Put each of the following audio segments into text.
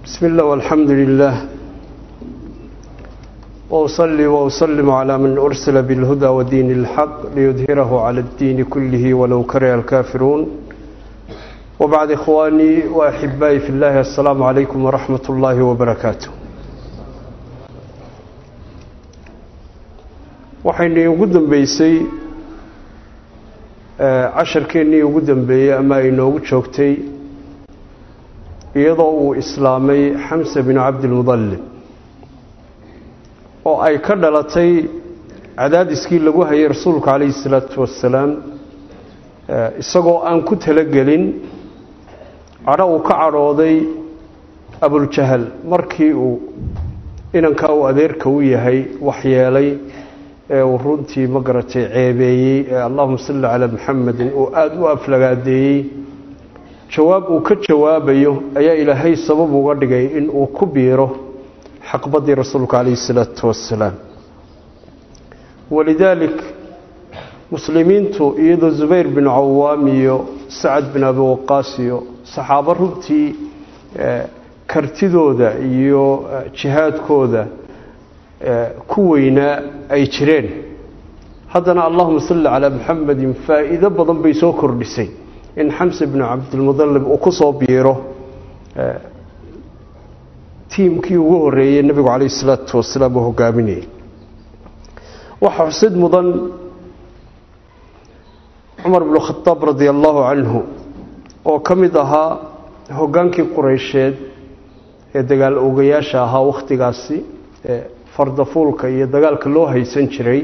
بسم الله والحمد لله وأصلي وأسلم على من أرسل بالهدى ودين الحق ليظهره على الدين كله ولو كره الكافرون وبعد إخواني وأحبائي في الله السلام عليكم ورحمة الله وبركاته waxaynu ugu dambeysay casharkeennii ugu dambeeyey ama ay noogu joogtay iyadoo uu islaamay xamse binu cabdilmudallib oo ay ka dhalatay cadaadiskii lagu hayay rasuulku calayhi salaatu wassalaam isagoo aan ku talagelin cadho uu ka cadhooday abuljahal markii uu inankaa uu adeerka u yahay waxyeelay ee uu runtii ma garatay ceebeeyey ee allahuma salli calaa muxamedin uu aada u aflagaadeeyey jawaab uu ka jawaabayo ayaa ilaahay sabab uga dhigay in uu ku biiro xaqbadii rasuulka calayhi salaatu wassalaam walidaalik muslimiintu iyadoo zubayr bin cawaam iyo sacad bin abi waqaas iyo saxaabo runtii kartidooda iyo jihaadkooda ku weynaa ay jireen haddana allahuma salli calaa muxamedin faa'iido badan bay soo kordhisay in xamse binu cabdilmudallib uu ku soo biiro tiimkii ugu horreeyey nebigu calayhi isalaatu wasalaam uu hogaaminayay waxaa xusid mudan cumar binu khadaab radia allahu canhu oo ka mid ahaa hoggaankii qureysheed ee dagaal ogayaasha ahaa wakhtigaasi ee fardafuulka iyo dagaalka loo haysan jiray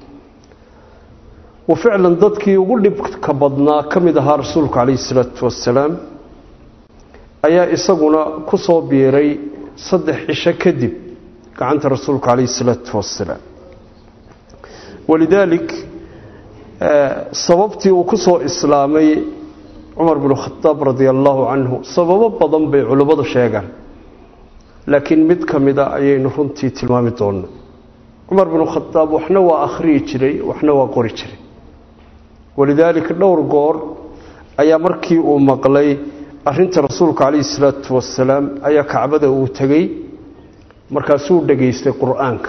uu ficlan dadkii ugu dhibka badnaa ka mid ahaa rasuulku calayhi isalaatu wassalaam ayaa isaguna ku soo biiray saddex cisho kadib gacanta rasuulku calayhi isalaatu wassalaam walidaalik sababtii uu ku soo islaamay cumar binu khadaab radia allahu canhu sababo badan bay culimmadu sheegaan laakiin mid ka mida ayaynu runtii tilmaami doonno cumar binu khadaab waxna waa akhriyi jiray waxna waa qori jiray walidaalika dhowr goor ayaa markii uu maqlay arinta rasuulka calayhi salaatu wasalaam ayaa kacbada uu tegey markaasuu dhegaystay qur-aanka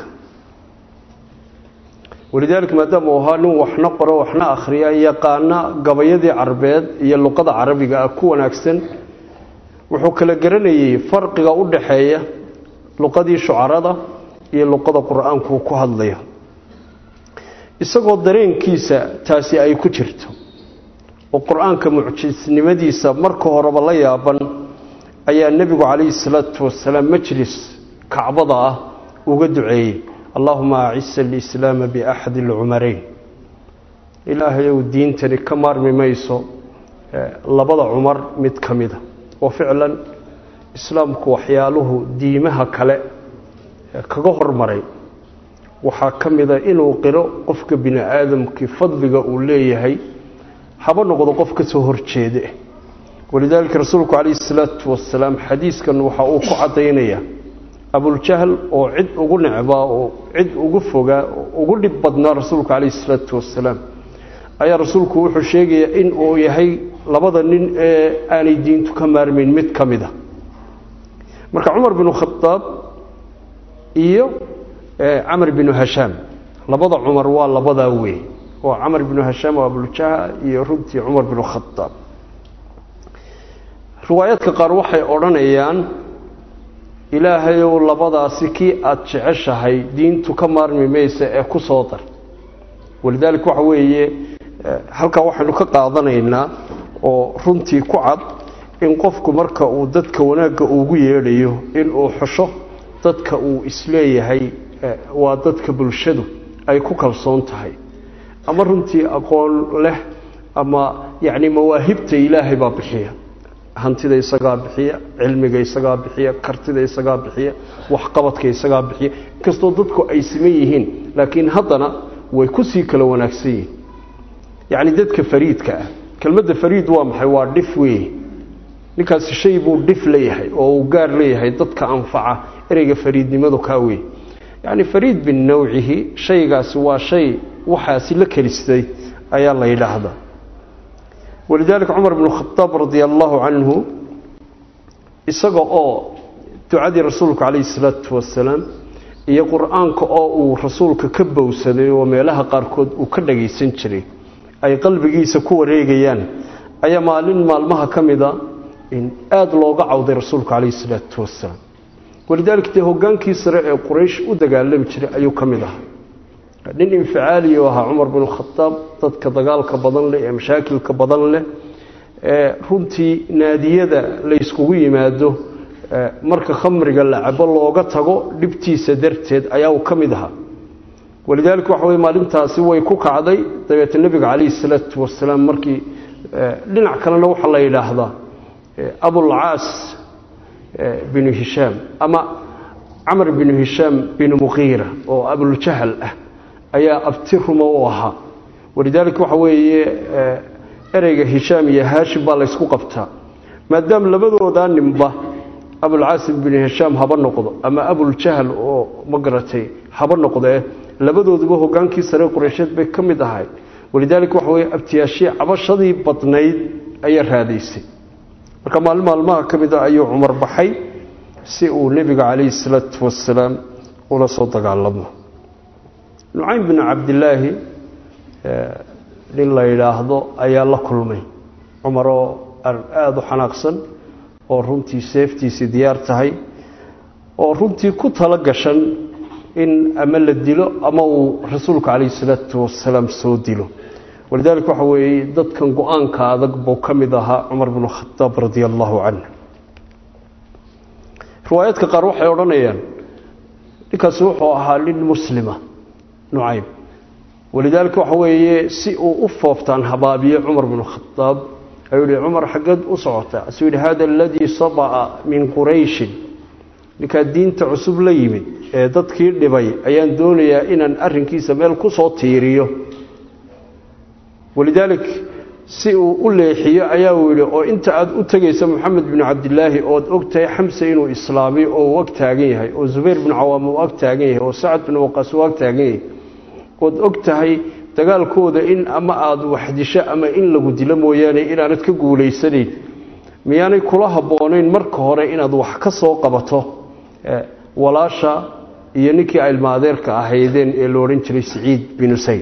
walidaalika maadaama uu ahaa nin waxna qoro waxna akhriya yaqaana gabayadii carabeed iyo luqada carabiga ah ku wanaagsan wuxuu kala garanayey farqiga u dhaxeeya luqadii shucarada iyo luqada qur-aankuu ku hadlaya isagoo dareenkiisa taasi ay ku jirto oo qur-aanka mucjisnimadiisa marka horeba la yaaban ayaa nebigu calayhi salaatu wasalaam majlis kacbada ah uga duceeyey allahuma acisa alislaama biaxadi alcumarayn ilaahayow diintani ka maarmi mayso labada cumar mid ka mida oo ficlan islaamku waxyaaluhu diimaha kale kaga hormaray waxaa ka mida inuu qiro qofka bini aadamkii fadliga uu leeyahay haba noqdo qof ka soo horjeede walidaalika rasuulku calayhi salaatu wasalaam xadiiskan waxa uu ku caddaynaya abuljahl oo cid ugu necbaa oo cid ugu fogaa oo ugu dhib badnaa rasuulku calayhi salaatu wasalaam ayaa rasuulku wuxuu sheegayaa in uu yahay labada nin ee aanay diintu ka maarmayn mid ka mid a marka cumar binu khadaab iyo camar binu hashaam labada cumar waa labadaa wey oo camar binu hashaam oo abuljaha iyo runtii cumar binu khadaab riwaayaadka qaar waxay odhanayaan ilaahayow labadaasi kii aada jeceshahay diintu ka maarmi maysa ee ku soo dar walidaalika waxa weeye halkaa waxaynu ka qaadanaynaa oo runtii ku cad in qofku marka uu dadka wanaagga ugu yeedhayo inuu xusho dadka uu isleeyahay waa dadka bulshadu ay ku kalsoon tahay ama runtii aqoon leh ama yacni mawaahibta ilaahay baa bixiya hantida isagaa bixiya cilmiga isagaa bixiya kartida isagaa bixiya waxqabadka isagaa bixiya inkastoo dadku ay siman yihiin laakiin haddana way kusii kala wanaagsan yihiin yacni dadka fariidka ah kelmadda fariid waa maxay waa dhif weeye ninkaasi shay buu dhif leeyahay oo uu gaar leeyahay dadka anfaca ereyga fariidnimadu kaa wey yacni fariid binawcihi shaygaasi waa shay waxaasi la kelistay ayaa la yidhaahdaa walidaalika cumar bnu khadaab radia allaahu canhu isaga oo ducadii rasuulku calayhi salaatu wasalaam iyo qur-aanka oo uu rasuulka ka bowsaday oo meelaha qaarkood uu ka dhagaysan jiray ay qalbigiisa ku wareegayaan ayaa maalin maalmaha ka mida in aada looga cawday rasuulku calayhi salaatu wasalaam walidaalika dee hogaankii sare ee quraysh u dagaalami jiray ayuu ka mid ahaa nin inficaali u ahaa cumar bin khadaab dadka dagaalka badan leh ee mashaakilka badan leh ee runtii naadiyada la yskugu yimaado marka khamriga la cabo looga tago dhibtiisa darteed ayaa uu ka mid ahaa walidaalika waxa wey maalintaasi way ku kacday dabeete nebiga calayhi salaatu wasalaam markii dhinac kalena waxaa la yidhaahdaa abulcaas binu hishaam ama camar binu hishaam binu muqiira oo abuljahal ah ayaa abti ruma u ahaa walidaalika waxa weeye ereyga hishaam iyo haashim baa laysku qabtaa maadaama labadoodaa ninba abulcaasim binu hishaam haba noqdo ama abuljahal oo ma garatay haba noqdee labadooduba hogaankii sare qureysheed bay ka mid ahay walidaalika waxa weye abtiyaashii cabashadii badnayd ayaa raadaysay marka maalin maalmaha ka mid a ayuu cumar baxay si uu nebiga calayhi salaatu wasalaam ula soo dagaalamo nucaym binu cabdilaahi nin la yidhaahdo ayaa la kulmay cumar oo aada u xanaaqsan oo runtii seeftiisii diyaar tahay oo runtii ku tala gashan in ama la dilo ama uu rasuulku calayhi salaatu wasalaam soo dilo walidaalika waxa weeye dadkan go-aanka adag buu ka mid ahaa cumar binu khadaab radia allahu canh riwaayaadka qaar waxay odhanayaan ninkaasi wuxuu ahaa nin muslima nucaym walidaalika waxa weeye si uu u fooftaan habaabiye cumar binu khadaab ayuu yihi cumar xaggeed u socotaa asuu yidhi hada aladii saba'a min qurayshin ninkaa diinta cusub la yimid ee dadkii dhibay ayaan doonayaa inaan arinkiisa meel ku soo tiiriyo walidaalik si uu u leexiyo ayaa uu yidhi oo inta aad u tegaysa moxamed binu cabdilaahi ood og tahay xamse inuu islaamay oo uu ag taagan yahay oo zubayr binu cawaam uu ag taagan yahay oo sacad binu waqaas uu ag taagan yahay ood og tahay dagaalkooda in ama aada waxdisho ama in lagu dilo mooyaane inaanad ka guulaysanayn miyaanay kula habboonayn marka hore inaad wax ka soo qabato walaasha iyo ninkii ilmaadeerka ahaydeen ee la odhan jiray saciid binu sayd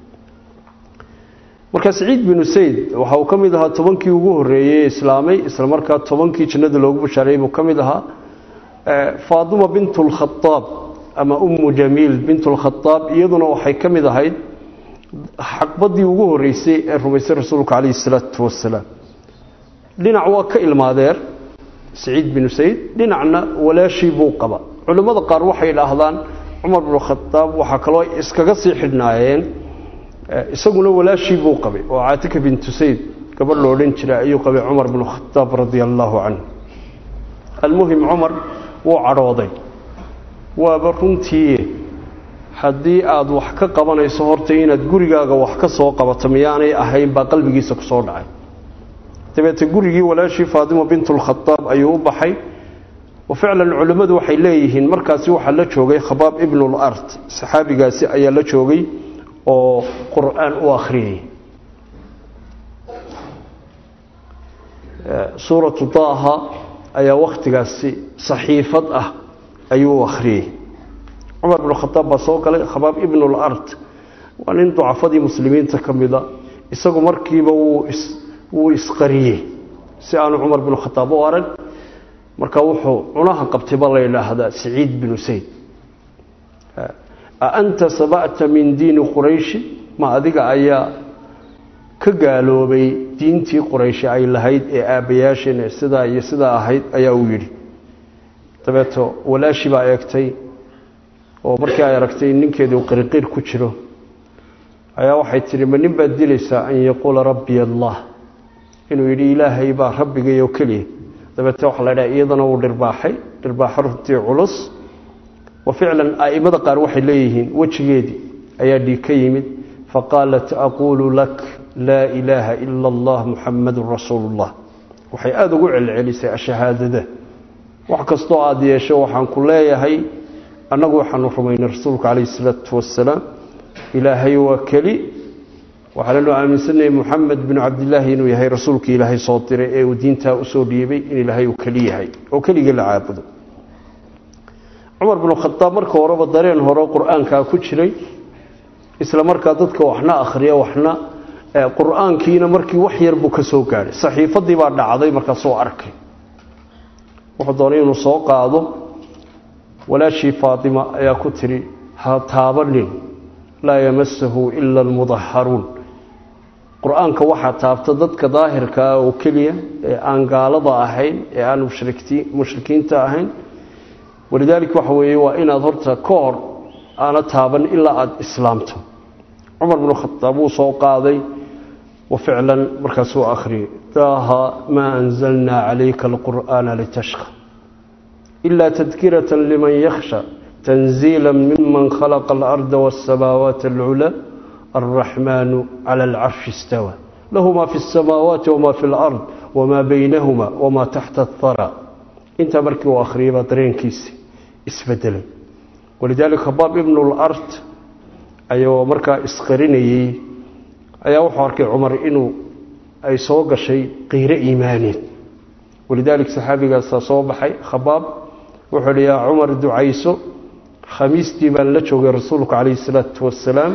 marka saciid binu sayd waxa uu ka mid ahaa tobankii ugu horreeyey ee islaamay isla markaa tobankii jannada loogu bashaareeyey buu ka mid ahaa faaduma bintu lkhadaab ama ummu jamiil bintu lkhadaab iyaduna waxay ka mid ahayd xaqbadii ugu horreysay ee rumaysay rasuulka calayhi salaatu wasalaam dhinac waa ka ilmaadeer saciid binu sayd dhinacna walaashii buu qaba culimmada qaar waxay idhaahdaan cumar binu khadaab waxaa kaloo iskaga sii xidhnaayeen isaguna walaashii buu qabay oo caatika bintu sayd gabadh lo odhan jiray ayuu qabay cumar binu khadaab radia allaahu canhu almuhim cumar wuu cadhooday waaba runtii haddii aada wax ka qabanayso horta inaad gurigaaga wax ka soo qabato miyaanay ahayn baa qalbigiisa ku soo dhacay dabeete gurigii walaashii faadima bintulkhadaab ayuu u baxay wa ficlan culimmadu waxay leeyihiin markaasi waxaa la joogay khabaab ibnul ard saxaabigaasi ayaa la joogay oo qur-aan u akhriyay suuratu daaha ayaa wakhtigaasi saxiifad ah ayuu u akhriyey cumar binu khadaab baa soo galay khabaab ibnul ard waa nin ducafadii muslimiinta ka mida isagu markiiba wuu isqariyey si aanu cumar binu khadaab u arag marka wuxuu cunaha qabtay baa la yidhaahdaa saciid binu sayd a anta saba'ta min diini qurayshi ma adiga ayaa ka gaaloobay diintii qurayshi ay lahayd ee aabbayaasheen ee sidaa iyo sidaa ahayd ayaa uu yidhi dabeeto walaashii baa eegtay oo markii ay aragtay ninkeedii uu qiriqiir ku jiro ayaa waxay tidhi ma nin baad dilaysaa an yaquula rabbiy allah inuu yidhi ilaahay baa rabbigayoo keliya dabeete waxaa la ydhaha iyadana uu dhirbaaxay dhirbaaxo runtii culus wa ficlan a'immada qaar waxay leeyihiin wejigeedii ayaa dhiig ka yimid faqaalat aquulu lak laa ilaaha ila allah muxamadun rasuulu ullah waxay aada ugu celcelisay ashahaadada wax kastoo aada yeesho waxaan ku leeyahay annagu waxaanu rumaynay rasuulka calayhi isalaatu wasalaam ilaahay waa keli waxaananu aaminsanayay moxamed binu cabdilaahi inuu yahay rasuulkii ilaahay soo diray ee uu diintaa usoo dhiibay in ilaahay uu keli yahay oo keligii la caabudo cumar binu khadaab marka horeba dareen hore qur-aankaa ku jiray isla markaa dadka waxna akhriya waxna qur-aankiina markii wax yar buu ka soo gaadhay saxiifadii baa dhacday markaasoo arkay wuxuu doonay inuu soo qaado walaashii faatima ayaa ku tidhi ha taabanin laa yamasahu ila almudaharuun qur-aanka waxaa taabta dadka daahirka ah oo keliya ee aan gaalada ahayn ee aan mushrikiinta ahayn walidaalika waxa weeye waa inaad horta ka hor aana taaban ilaa aada islaamto cumar binu khadaab wuu soo qaaday wa ficlan markaasuu akhriyay daaha maa anzalnaa calayka alqur'aana litashqa ilaa tadkirata liman yakhsha tanziila miman khalaqa alarda waاsamaawaat alculaa alraxmaanu cala alcarshi istawa lahu ma fi اsamaawaati wama fi اlard wma baynahuma wma taxta athara intaa markii uu akhriyay baa dareenkiisi isbedelay walidaalika khabaab ibnu lard ayuu markaa isqarinayey ayaa wuxuu arkay cumar inuu ay soo gashay qiiro iimaaneed walidaalika saxaabigaasaa soo baxay khabaab wuxuu hi yaa cumar ducayso khamiistii baan la joogay rasuulku calayhi salaatu wasalaam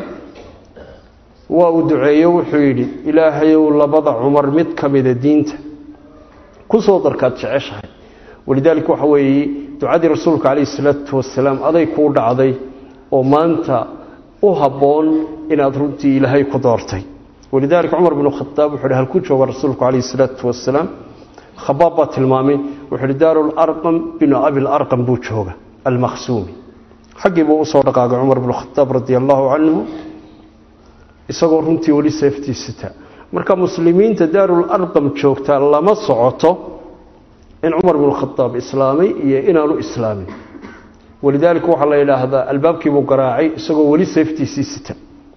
waa uu duceeyo wuxuu yidhi ilaahayow labada cumar mid ka mida diinta ku soo darkaad jeceshahay walidaalika waxa weeye ducadii rasuulka calayhi salaatu wasalaam aday kuu dhacday oo maanta u habboon inaad runtii ilaahay ku doortay walidaalika cumar binu khadaab wuxu hi halku jooga rasuulku calayhi salaatu wasalaam khabaab baa tilmaamay wuxuu hi daaru larqam binu abi larqam buu jooga almakhsuumi xaggii buu usoo dhaqaagay cumar binu khadaab radia allahu canhu isagoo runtii weli seeftiisita marka muslimiinta daarul arqam joogtaa lama socoto in cumar binu khadaab islaamay iyo inaanu islaamin walidaalika waxaa la yidhaahdaa albaabkiibuu garaacay isagoo weli seeftiisii sita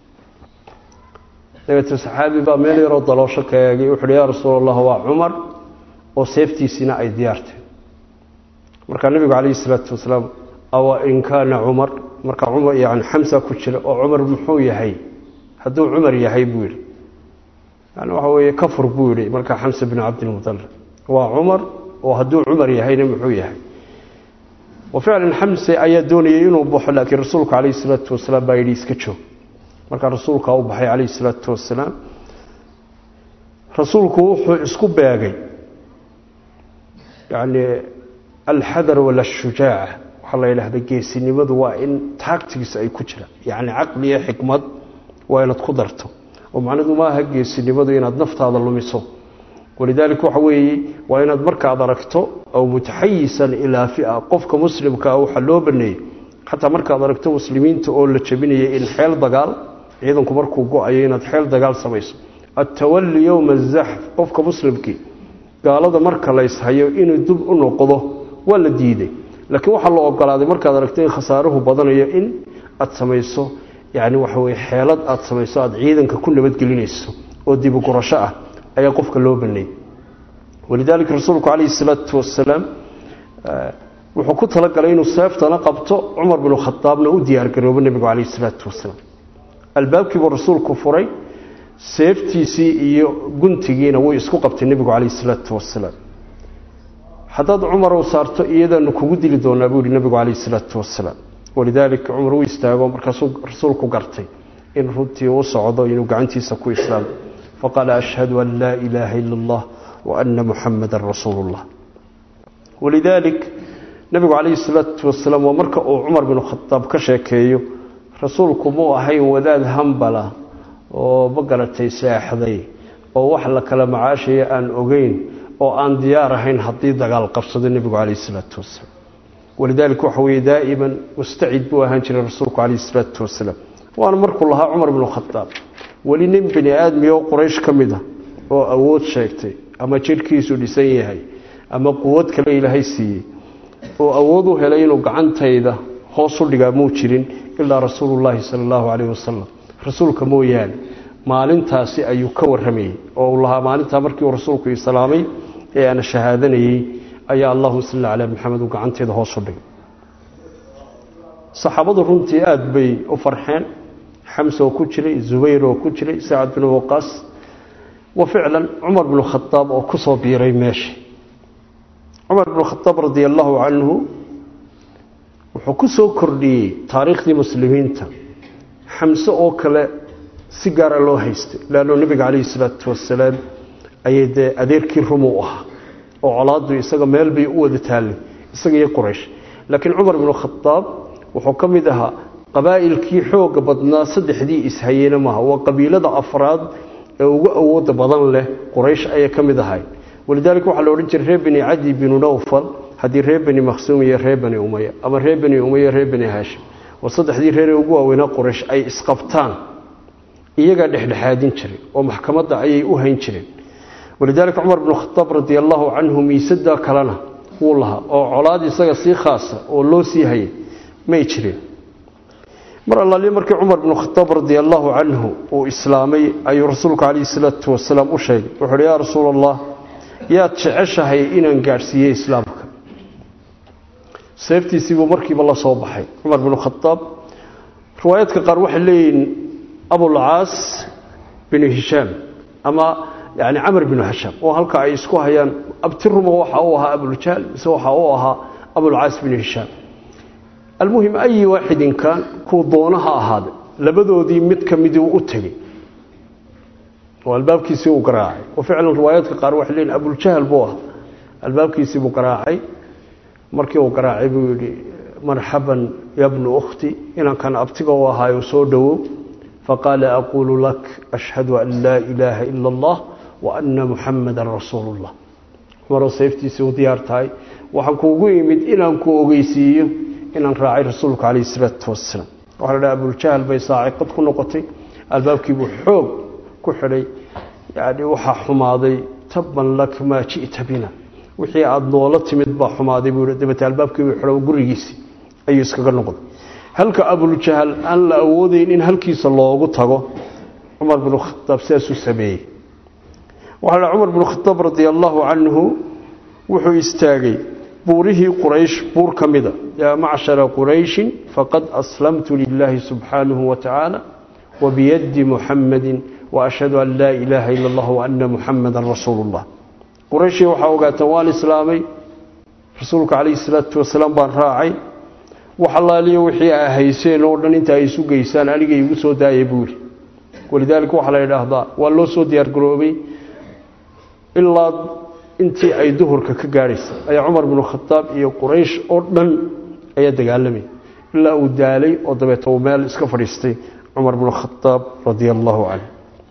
dabeete saxaabi baa meel yaroo daloosho ka eegay wuxu uhi yaa rasuul allah waa cumar oo seeftiisiina ay diyaartay markaa nebigu calayhi salaatu wasalaam awa in kaana cumar markaa cumar yani xamsa ku jira oo cumar muxuu yahay hadduu cumar yahay buu yidhi yani waxa weeye kafur buu yidhi markaa xamsa binu cabdilmudalib waa cumar oo hadduu cumar yahayna muxuu yahay wa ficlan xamse ayaa doonayay inuu baxo laakiin rasuulku calayhi salaatu wasalaam baa yidhi iska joog markaa rasuulkaa u baxay calayhi salaatu wasalaam rasuulku wuxuu isku beegay yani alxadar wala shujaaca waxaa la yidhahda geesinimadu waa in taagtigiisa ay ku jiraan yani caqli iyo xikmad waa inaad ku darto oo macnadu maaha geesinimadu inaad naftaada lumiso walidaalika waxa weeye waa inaad markaad aragto aw mutaxayisan ilaa fia qofka muslimkaa waxaa loo baneeyey xataa markaad aragto muslimiinta oo la jabinaya in xeel dagaal ciidanku markuu go-ayo inaad xeel dagaal samayso attawali yowma azaxf qofka muslimkii gaalada marka layshayo inuu dib u noqdo waa la diiday laakiin waxaa la ogolaaday markaad aragto in khasaaruhu badanayo in aad samayso yani waxa weye xeelad aad samayso aada ciidanka ku nabadgelinayso oo dibugurasho ah ayaa qofka loo baneeyey walidaalika rasuulku calayhi salaatu wasalaam wuxuu ku talagalay inuu seeftana qabto cumar binu khadaabna u diyaargaroobo nebigu calayhi salaatu wasalaam albaabkiibuu rasuulku furay seeftiisii iyo guntigiina wuu isku qabtay nebigu calayhi salaatu wasalaam haddaad cumar u saarto iyadaanu kugu dili doonaa buu yihi nebigu calayhi salaatu wasalaam walidaalika cumar u istaago markaasuu rasuulku gartay in runtii u socdo inuu gacantiisa ku islaamo faqaala ashhadu an laa ilaaha ila allah wa ana muxamadan rasuulu llah walidaalik nebigu calayhi salaatu wasalaam waa marka uu cumar binu khadaab ka sheekeeyo rasuulku muu ahayn wadaad hambala oo ma garatay seexday oo wax la kala macaashaya aan ogeyn oo aan diyaar ahayn haddii dagaal qabsado nebigu calayhi salaatu wasalaam walidaalika waxa weeye daa'iman mustacid buu ahaan jiray rasuulku calayhi salaatu wasalaam waana markuu lahaa cumar binu khadaab weli nin bini aadmiyo quraysh ka mid a oo awood sheegtay ama jidhkiisu dhisan yahay ama quwad kale ilaahay siiyey oo awood u helay inuu gacantayda hoos u dhigaa muu jirin ilaa rasuulullaahi sala allahu calayhi wasalam rasuulka mooyaane maalintaasi ayuu ka warramayey oo uu lahaa maalintaa markii uu rasuulku islaamay ee aana shahaadanayey ayaa allahuma salli calaa maxamed uu gacanteeda hoos u dhigay saxaabadu runtii aada bay u farxeen xamse oo ku jiray zubayr oo ku jiray sacad binu waqaas wa ficlan cumar binu khadaab oo ku soo biiray meesha cumar binu khadaab radia allahu canhu wuxuu ku soo kordhiyey taariikhdii muslimiinta xamse oo kale si gaara loo haystay leanno nebiga calayhi salaatu wasalaam ayay dee adeerkii rumu u ahaa oo colaaddu isaga meel bay u wada taallay isaga iyo quraysh laakiin cumar binu khadaab wuxuu ka mid ahaa qabaa'ilkii xooga badnaa saddexdii ishayeyna maaha waa qabiilada afraad ee ugu awooda badan leh quraysh ayay ka mid ahay walidaalika waxaa la odhan jiray reer beni cadi binu nawfal haddii reer beni makhsuum iyo reer beni umaya ama reer beni umaya reer beni haashim war saddexdii reeree ugu waaweynaa quraysh ay isqabtaan iyagaa dhexdhexaadin jiray oo maxkamadda ayay u hayn jireen walidaalika cumar binu khadaab radi allaahu canhu miisadaa kalena wuu lahaa oo colaad isaga sii khaasa oo loo sii hayay may jireen mar allaali markii cumar binu khadaab radi allaahu canhu uu islaamay ayuu rasuulku calayhi salaatu wasalaam u sheegay wuxuu uhi yaa rasuul allah yaad jeceshahay inaan gaadhsiiyey islaamka seeftiisiibuu markiiba la soo baxay cumar binu khadaab riwaayaadka qaar waxay leeyihiin abulcaas binu hishaam ama yani camar binu hishaam oo halka ay isku hayaan abtiruma waxa uu ahaa abuljahl mise waxa uu ahaa abulcaas binu hishaam almuhim ayi waaxidin kaan kuu doona ha ahaade labadoodii mid ka miduu u tegey oo albaabkiisii uu garaacay oo ficlan riwaayaadka qaar waxay leeyihin abuljahl buu ah albaabkiisii buu garaacay markii uu garaacay buu yidhi marxaban ya bnu ukhti inankan abtiga u ahaayo soo dhowow faqaala aquulu lak ashhadu an laa ilaaha ila allah wa ana muxamadan rasuulu llah cumaroo sayftiisii u diyaar tahay waxaan kuugu imid inaan ku ogeysiiyo inaan raacay rasuulka calayhi salaatu wasalaam waxaa la dhaha abuljahl bay saaciqad ku noqotay albaabkiibuu xoog ku xidhay yani waxaa xumaaday tabban lak maa ji'ta bina wixii aada noola timid baa xumaaday buu dabete albaabkiibuu xidho gurigiisii ayuu iskaga noqday halka abuljahl aan la awoodayn in halkiisa loogu tago cumar binu khadaab sidaasuu sameeyey waxaa la cumar binu khadaab radi allaahu canhu wuxuu istaagay buurihii quraysh buur ka mida yaa macshara qurayshin faqad aslamtu lilaahi subxaanahu wa tacaala wabiyadi muxamadin waashhadu an laa ilaaha ila allah waana muxamadan rasuulu llah qurayshii waxaa ogaataan waan islaamay rasuulka calayhi salaatu wasalaam baan raacay wax allaaliyo wixii a hayseen oo dhan inta ay isu geysaan aniga igu soo daaya buu yidhi walidaalika waxaa la yidhaahdaa waa loo soo diyaargaroobay ilaa intii ay duhurka ka gaadhaysa ayaa cumar binu khadaab iyo quraysh oo dhan ayaa dagaalamay ilaa uu daalay oo dabeeta uu meel iska fadhiistay cumar binu khadaab radia allaahu canhu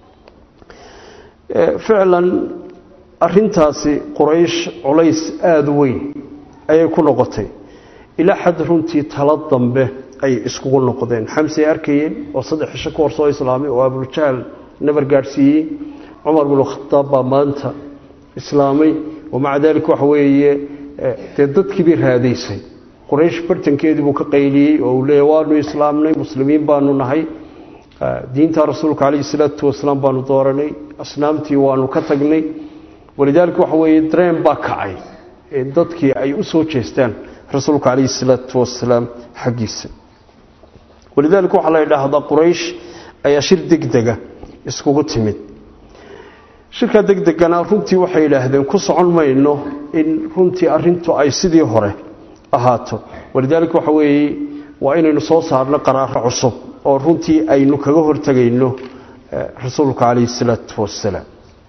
ficlan arintaasi quraysh culays aada u weyn ayay ku noqotay ilaa xad runtii talo dambe ay iskugu noqdeen xamsey arkayeen oo saddex cisho ka hor soo islaamay oo abuljahl nabar gaadhsiiyey cumar binu khadaab baa maanta islaamay wamaca daalika waxa weeye dee dadkii bay raadaysay quraysh bartankeedii buu ka qayliyey oo uu leeya waanu islaamnay muslimiin baanu nahay diinta rasuulka calayhi salaatu wasalaam baanu dooranay asnaamtii waanu ka tagnay walidaalika waxa weeye dareen baa kacay dadkii ay u soo jeestaan rasuulka calayhi salaatu wasalaam xaggiisa walidaalika waxaa la yidhaahdaa quraysh ayaa shir degdega iskugu timid shirka degdegana runtii waxay yidhaahdeen ku socon mayno in runtii arintu ay sidii hore ahaato walidaalika waxa weeye waa inaynu soo saarno qaraaro cusub oo runtii aynu kaga hortegayno rasuulka calayhi salaatu wasalaam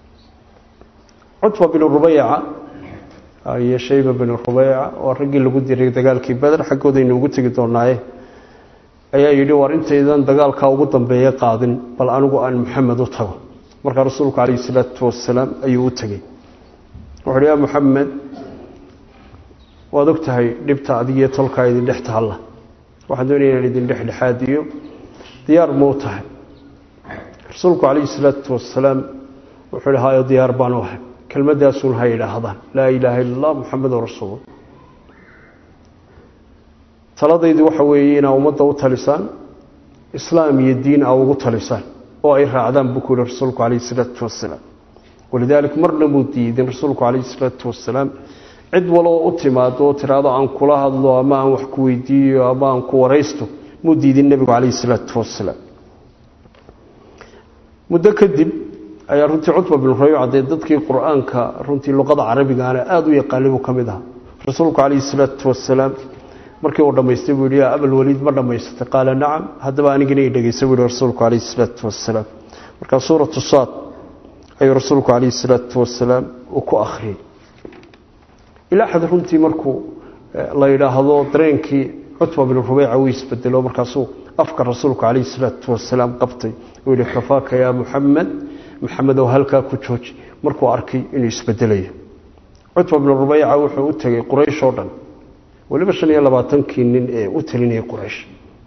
cutba binu rubayca iyo shayba binu rubayca oo raggii lagu diray dagaalkii beder xaggoodaynu ugu tegi doonaaye ayaa yidhi war intaydan dagaalkaa ugu dambeeya qaadin bal anigu aan maxamed u tago markaa rasuulku calayhi salaatu wasalaam ayuu u tegey wuxu uhi yaa muxamed waad og tahay dhibta adigiyo tolkaa idin dhex taalla waxaan doonaya inaan idin dhexdhexaadiyo diyaar mau tahay rasuulku calayhi salaatu wasalaam wuxuu ihi hayo diyaar baanu ahay kelmadaasun ha yidhaahdaan laa ilaaha illa allah muxamedun rasuul taladaydu waxa weeye inaa ummadda u talisaan islaam iyo diin a ugu talisaan oo ay raacdaan buu ku yihi rasuulku calayhi salaatu wasalaam walidaalika marna muu diidin rasuulku calayhi salaatu wasalaam cid waloo u timaado oo tiraado aan kula hadlo ama aan wax ku weydiiyo ama aan ku waraysto muu diidin nebigu calayhi salaatu wasalaam muddo kadib ayaa runtii cutba binu rayuca dee dadkii qur-aanka runtii luqada carabigaana aada u yaqaanay buu ka mid ahaa rasuulku calayhi salaatu wasalaam markii uu dhammaystay buu yidhi yaa abalwaliid ma dhammaysatay qaala nacam haddaba anigana i dhegeysa buu yihi rasuulku calayhi salaatu wasalaam markaa suuratu saad ayuu rasuulku calayhi salaatu wasalaam uu ku akhriyey ilaa xad runtii markuu la yidhaahdo dareenkii cutba binu rubeyca uu isbedelo markaasuu afka rasuulku calayhi salaatu wasalaam qabtay uu yihi kafaaka yaa muxamed maxamedow halkaa ku jooji markuu arkay inuu isbedelayo cutba binu rubeyca wuxuu u tegey quraysh oo dhan weliba shan iyo labaatankii nin ee u talinayay quraysh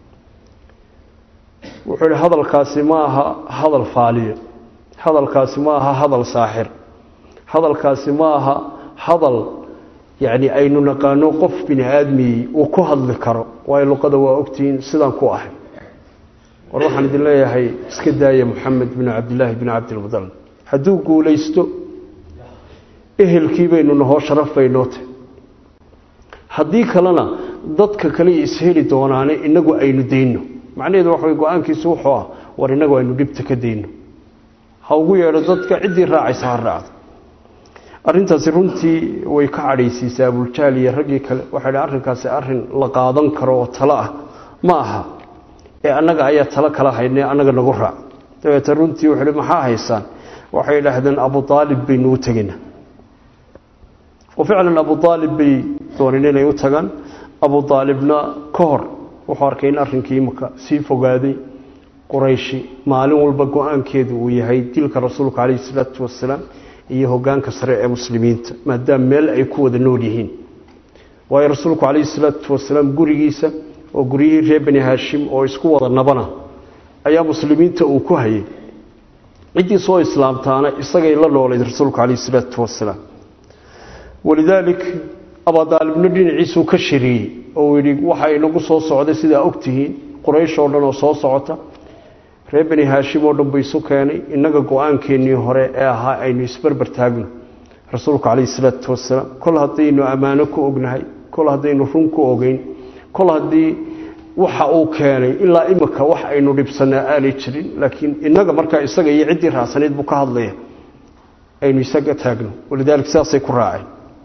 wuxuu yihi hadalkaasi ma aha hadal faaliyo hadalkaasi ma aha hadal saaxir hadalkaasi ma aha hadal yacni aynu naqaano qof bini aadmiyey uu ku hadli karo waayo luqada waa ogtihiin sidaan ku ahay war waxaan idin leeyahay iska daaya moxamed binu cabdillaahi binu cabdilmudalib hadduu guulaysto ehelkii baynu nahoo sharaf baynoo tahy haddii kalena dadka kale isheli doonaane inagu aynu dayno macnaheedu waxa way go-aankiisu wuxuu ah war inagu aynu dhibta ka dayno ha ugu yeedho dadka ciddii raacaysa ha raacdo arrintaasi runtii way ka cadhaysiisay abuljahl iyo raggii kale waxay dhi arrinkaasi arrin la qaadan karo oo talo ah ma aha ee annaga ayaa talo kala haynay annaga nagu raac dabeete runtii wuxuu hi maxaa haysaan waxay idhaahdeen abu aalib baynu u tegaynaa oo ficlan abu aalib bay dooneen inay u tagaan abu aalibna ka hor wuxuu arkay in arrinkii imika sii fogaaday qurayshi maalin walba go-aankeedu uu yahay dilka rasuulka calayhi salaatu wasalaam iyo hogaanka sare ee muslimiinta maadaama meel ay ku wada nool yihiin waayo rasuulku calayhi salaatu wasalaam gurigiisa oo guryihii reer bani haashim oo isku wada nabana ayaa muslimiinta uu ku hayay ciddii soo islaamtaana isagay la noolayd rasuulku calayhi salaatu wasalaam walidaalik abadaalibna dhinaciisuu ka shiriyey oo yidhi waxa inagu soo socday sidaa ogtihiin quraysh oo dhan oo soo socota reer bani haashim oo dhan ba isu keenay innaga go-aankeennii hore ee ahaa aynu isbarbar taagno rasuulku calayhi salaatu wasalaam kol haddaynu ammaano ku ognahay kol haddaynu run ku ogeyn kol haddii waxa uu keenay ilaa imika wax aynu dhibsanaa aanay jirin laakiin innaga markaa isaga iyo ciddii raacsanayd buu ka hadlaya aynu isaga taagno walidaalika sidaasay ku raaceen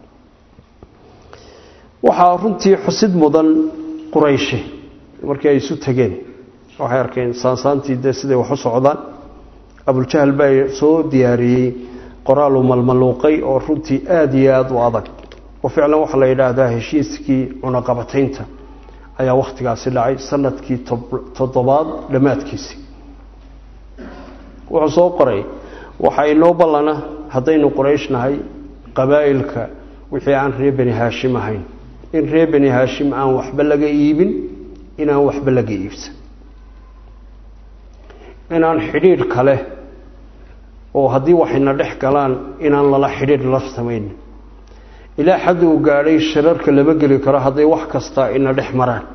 waxaa runtii xusid mudan qurayshi markii ay isu tegeen waxay arkeen saansaantii dee siday wax u socdaan abuljahl baa soo diyaariyey qoraal uu malmaluuqay oo runtii aada iyo aada u adag oo ficlan waxaa la yidhaahdaa heshiiskii cunaqabataynta ayaa wakhtigaasi dhacay sanadkii toddobaad dhammaadkiisii wuxuu soo qoray waxaa inoo ballana haddaynu quraysh nahay qabaa'ilka wixii aan reer bani haashim ahayn in reer bani haashim aan waxba laga iibin inaan waxba laga iibsan inaan xidhiidh kale oo haddii waxayna dhex galaan inaan lala xidhiidh la samayn ilaa xad uu gaadhay shirarka lama geli karo hadday wax kastaa ina dhex maraan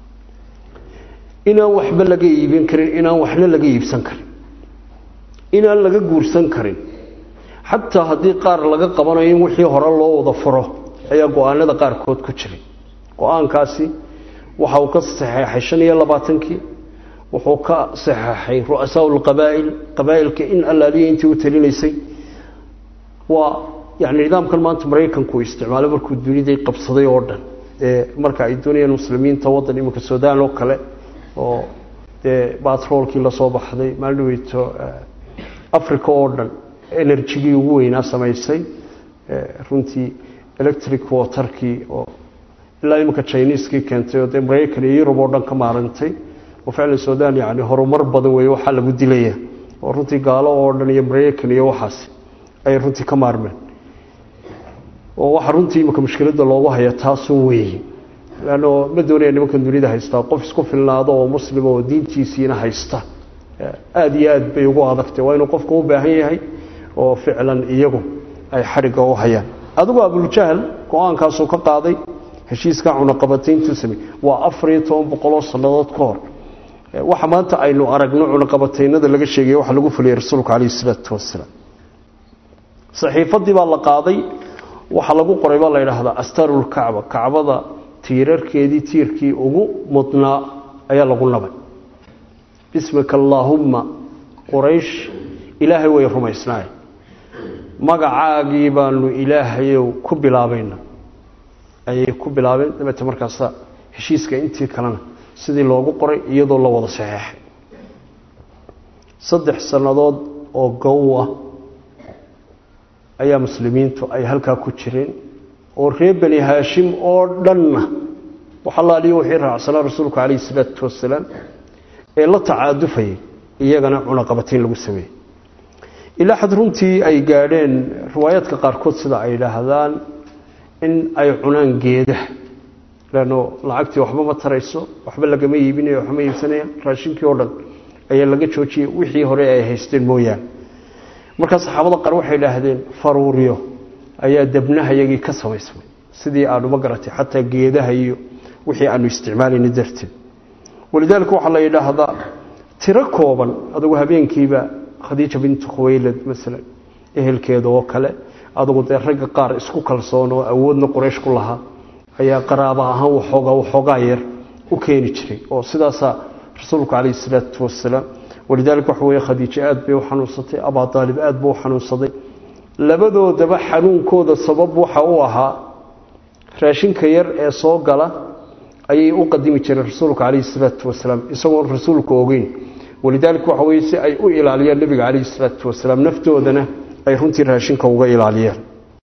inaan waxba laga iibin karin inaan waxna laga iibsan karin inaan laga guursan karin xataa haddii qaar laga qabanayo in wixii hore loo wada furo ayaa go-aanada qaarkood ku jiray go-aankaasi waxa uu ka saxeexay shan iyo labaatankii wuxuu ka saxeexay ru'asaa lqabaa'il qabaa'ilka in allaaliya intii u talinaysay waa yani nidaamkan maanta maraykanku uu isticmaalay markuu duniday qabsaday oo dhan ee marka ay doonayaan muslimiinta waddan iminka sudan oo kale oo dee batroolkii lasoo baxday maalidhaweyto africa oo dhan enerjigii ugu weynaa samaysay runtii electric waterkii oo ilaa iminka chineskii keentay oo dee maraykan iyo yurub oo dhan ka maarantay oo ficlan sudan yani horumar badan weeye waxaa lagu dilaya oo runtii gaalo oo dhan iyo maraykan iyo waxaas ayay runtii ka maarmeen oo waxaa runtii imika mushkiladda loogu haya taasun weeye leanno ma doonaya nimankan dunida haystaa qof isku filnaado oo muslima oo diintiisiina haysta aada iyo aad bay ugu adagtay waa inuu qofka u baahan yahay oo ficlan iyagu ay xadhigga u hayaan adigu abuljahl go-aankaasuu ka qaaday heshiiska cunaqabatayntuu samey waa afar iyo toban boqoloo sannadood ka hor waxa maanta aynu aragno cunaqabataynada laga sheegaya waxa lagu fuliyey rasuulku calayhi isalaatu wasalaam saxiifadii baa la qaaday waxaa lagu qoray baa la yidhaahdaa astarulkacba kacbada tiirarkeedii tiirkii ugu mudnaa ayaa lagu nabay bismika allaahumma quraysh ilaahay way rumaysnaay magacaagii baanu ilaahayow ku bilaabayna ayay ku bilaabeen dabeete markaasa heshiiska intii kalena sidii loogu qoray iyadoo la wada saxeexay saddex sannadood oo gow ah ayaa muslimiintu ay halkaa ku jireen oo reer bani haashim oo dhanna waxalaaliyo wixii raacsanaa rasuulku calayhi salaatu wasalaam ee la tacaadufayay iyagana cunaqabatayn lagu sameeyey ilaa xad runtii ay gaadheen riwaayaadka qaarkood sida ay idhaahdaan in ay cunaan geedaha leanno lacagtii waxba ma tarayso waxba lagama iibinayo waxba ma iibsanayaan raashinkii oo dhan ayaa laga joojiyey wixii hore ay haysteen mooyaane markaa saxaabada qaar waxay idhaahdeen faruuryo ayaa debnahayagii ka samaysmay sidii aanu ma garatay xataa geedaha iyo wixii aanu isticmaalayna darteed walidaalika waxaa la yidhaahdaa tiro kooban adugu habeenkiiba khadiija bintu khuwaylad masalan ehelkeeda oo kale adugu dee ragga qaar isku kalsoon oo awoodna quraysh ku lahaa ayaa qaraaba ahaan waxoogaa waxoogaa yar u keeni jiray oo sidaasaa rasuulku calayhi salaatu wasalaam walidaalika waxa weeye khadiijo aad bay u xanuunsatay abaa daalib aad buu u xanuunsaday labadoodaba xanuunkooda sabab waxa u ahaa raashinka yar ee soo gala ayay u qadimi jireen rasuulka calayhi salaatu wasalaam isagoon rasuulku ogeyn walidaalika waxa weye si ay u ilaaliyaan nebiga calayhi salaatu wasalaam naftoodana ay runtii raashinka uga ilaaliyeen